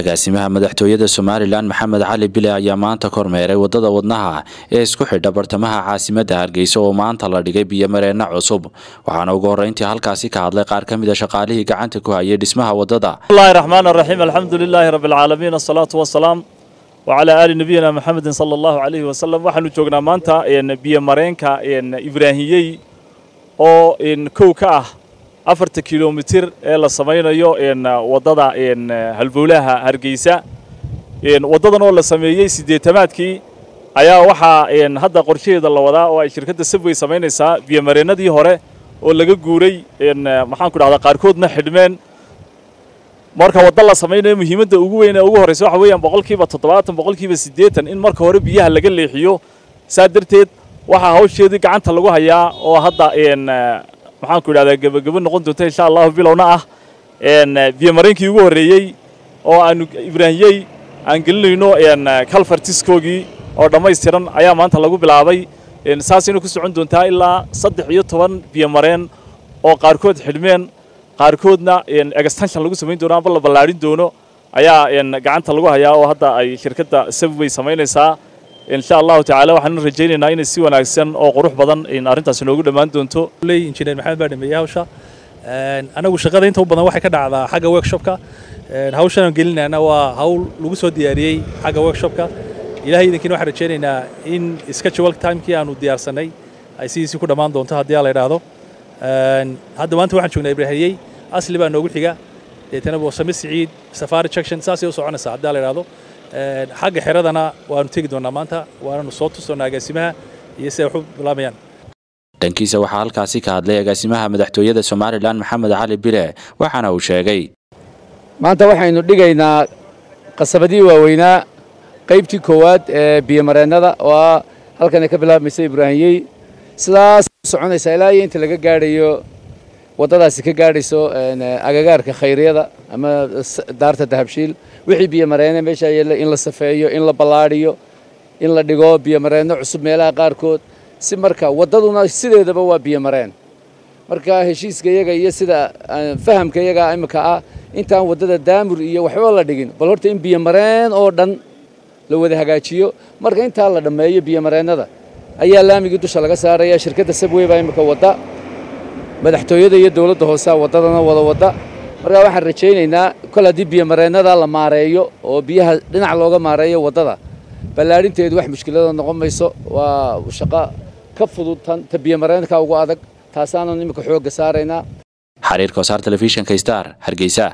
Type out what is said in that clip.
agaasimaha madaxtooyada somalilan maxamed cali bile ayaa maanta kormeeray wadada wadnaha ee isku xidha bartamaha caasimadda hargeysa oo maanta la dhigay biyomareenna cusub waxaana ugu horreyntii halkaasi ka hadlay qaar ka mid a shaqaalihii gacanta ku hayay dhismaha wadada bismillahi raxmaan raxiim alxamdu lilaahi rabbi alcaalamiin asalaatu wasalaam wacalaa aali nabiyina maxamedin sala allahu calayhi wasalam waxaanu joognaa maanta biyomareenka ibraahiyey oo kow ka ah afarta kilomitir ee la samaynayo waddada halbowlaha hargeysa waddadan oo la sameeyey siddeetamaadkii ayaa waxaa hadda qorshaheeda la wadaa oo ay shirkadda sabway samaynaysaa biyomareennadii hore oo laga guuray maxaanku dhahdaa qaarkoodna xidhmeen marka wadda la samaynayo muhiimadda ugu weyn ee ugu horreysa waxa weeyaan boqolkiiba toddobaatan boqolkiiba siddeetan in marka hore biyaha laga leexiyo saa darteed waxaa hawsheedii gacanta lagu hayaa oo hadda maxaanku idhahdaa gebagebo noqon doonta insha allahu bilowna ah biyomareenkii ugu horreeyey oo aanu ibraahiyey aan gelinayno kalfartiskoogii oo dhammaystiran ayaa maanta lagu bilaabay saasayna ku socon doontaa ilaa saddex iyo toban biyomareen oo qaarkood xidhmeen qaarkoodna extension lagu samayn doono amba la ballaadhin doono ayaa gacanta lagu hayaa oo hadda ay shirkadda sabway samaynaysaa insha allahu tacaala waxaanu rajaynaynaa inay si wanaagsan oo qurux badan arrintaasi noogu dhammaan doonto injineer maxamed baa dhameeyey hawsha anagu shaqada inta u badan waxay ka dhacdaa xagga workshopka hawshan aan gelinayna waa hawl lagu soo diyaariyey xagga workshopka ilahay idinkiina waxaan rajaynaynaa in schedule timekii aanu diyaarsanay ay sidiisii ku dhammaan doonto haddii la idhaahdo hadda maanta waxaan joognaa ibraahiyey asli baa noogu xiga deetana boosame siciid safari junction saasay u soconaysaa haddii la idhaahdo xagga xeradana waanu tegi doonaa maanta waananu soo tusoonaa agaasimaha iyo siday wax u bilaabayaan dhankiisa waxaa halkaasi ka hadlay agaasimaha madaxtooyada somalilan maxamed cali bile waxaana uu sheegay maanta waxaynu dhigaynaa qasabadii waaweynaa qaybtii koowaad ee biyomareennada oo ah halkanay ka bilaabmaysa ibraahiyey sidaas soconaysaa ilaa iyo inta laga gaadhayo waddadaasi ka gaadhayso agagaarka khayriyada ama daarta dahabshiil wixii biyomareene meeshaa yeella in la safeeyo in la ballaadhiyo in la dhigo biyomareenno cusub meelaha qaarkood si marka waddaduna sideedaba waa biyomareen marka heshiiska iyaga iyo sida fahamka iyaga imika ah intaan waddada daamur iyo waxba la dhigin bal horta in biyomareen oo dhan la wada hagaajiyo marka intaa la dhammeeyo biyomareennada ayaa laamigii dusha laga saaraya shirkadda sabwey baa imika wadda madaxtooyada iyo dowladda hoosea waddadana wada wadda markaa waxaan rajaynaynaa kol haddii biyomareennada la maareeyo oo biyaha dhinac looga maareeyo waddada ballaadhinteedu wax mushkilada noqon mayso waa shaqo ka fudud tan ta biyomareenka ugu adag taasaanan imika xoogga saaraynaa xariirka wasaar telefishinka star hargeysa